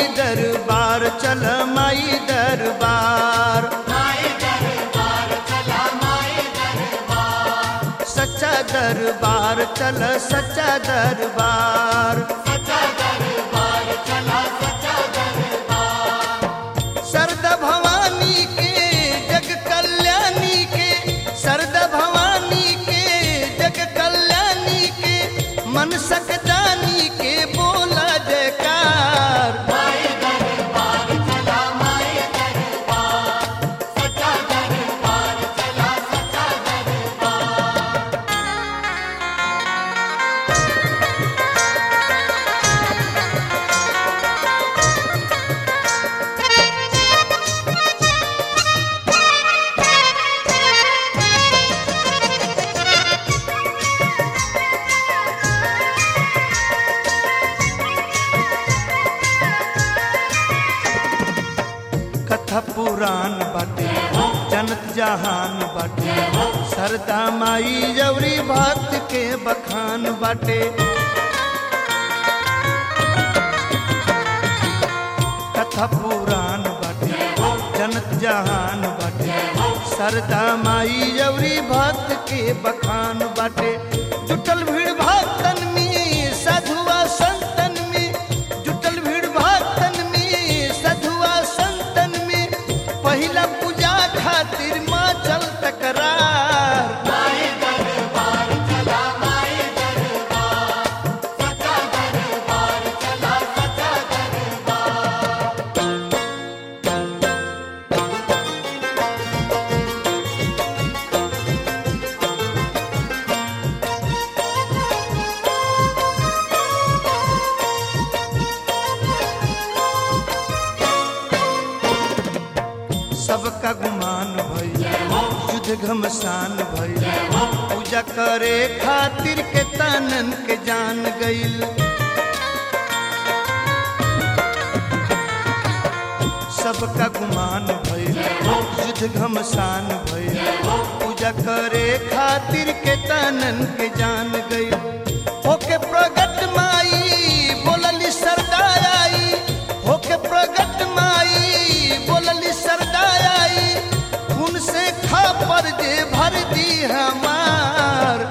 दरबार चल माई दरबार सच्चा दरबार चल सच्चा दरबार सरदा भवानी के जग कल्याणी के सरदा भवानी के जग कल्याणी के मन सकदानी के बोला जयकार कथा पुराण बाटे जनत जहान बाटे सरदा माई जवरी भक्त के बखान बाटे कथा पुराण बाटे जनत जहान बाटे सरदा माई जवरी भक्त के बखान बाटे जुटल भीड़ भक्तन में साधुआ संतन में जुटल भीड़ भक्तन में साधुआ संतन में पहिला पूजा खातिर माँ चल तकरार सबका गुमान भैया युद्ध घमसान भैया पूजा करे खातिर के तानन के जान गईल सबका गुमान भैया युद्ध घमसान भैया पूजा करे खातिर के तानन के जान गईल होके प्रगट माई बोलली सरदाई होके प्रगट माई बोलली सरदाई खून से खा पर जे भर दी हमार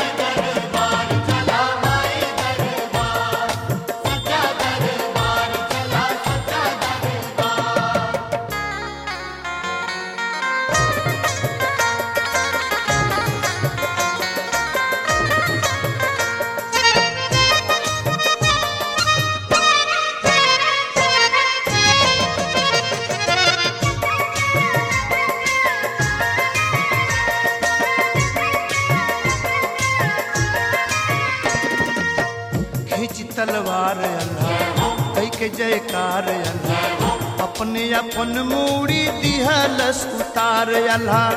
खींच तलवार अल्लाह कई के जयकार अल्लाह अपने अपन मूड़ी दिहलस उतार अल्लाह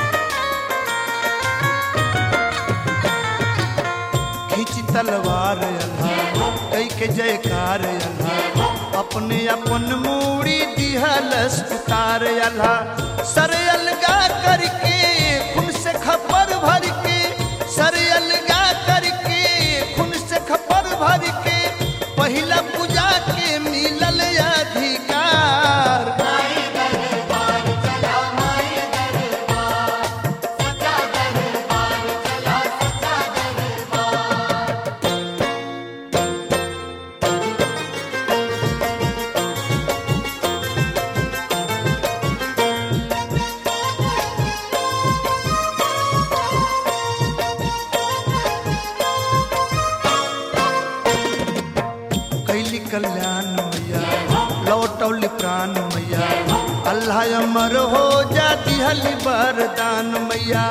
खींच तलवार अल्लाह कई के जयकार अल्लाह अपने अपन मूड़ी दिहलस उतार अल्लाह सर अलगा करके खून से खपर भर के सर अलगा करके खून से खपर भर के पहिला पूजा के मिलल अधिकार कैली कल्याण मैया लौटौली प्राण मैया अल्लाह अमर हो जाती हली वरदान मैया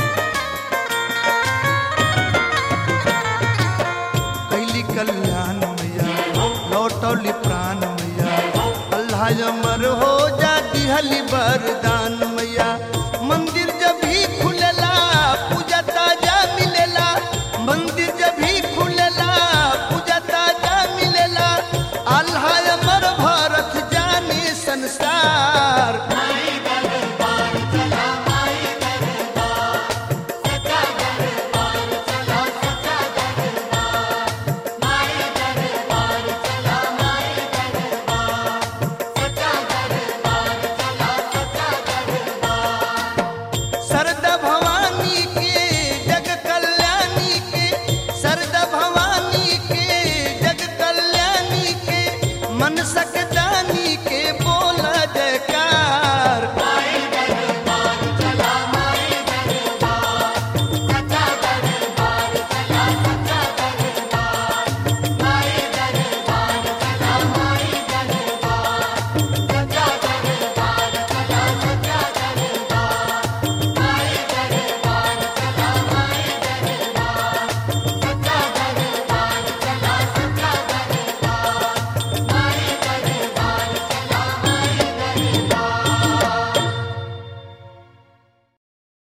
कैली कल्याण मैया लौटौली प्राण मैया अल्लाह अमर हो जाती हली वरदान मैया मंदिर जब भी खुलेला पूजा ताजा मिलेला मंदिर जब भी खुलेला पूजा ताजा मिलेला अल्लाह अमर भारत जाने संसार दानी के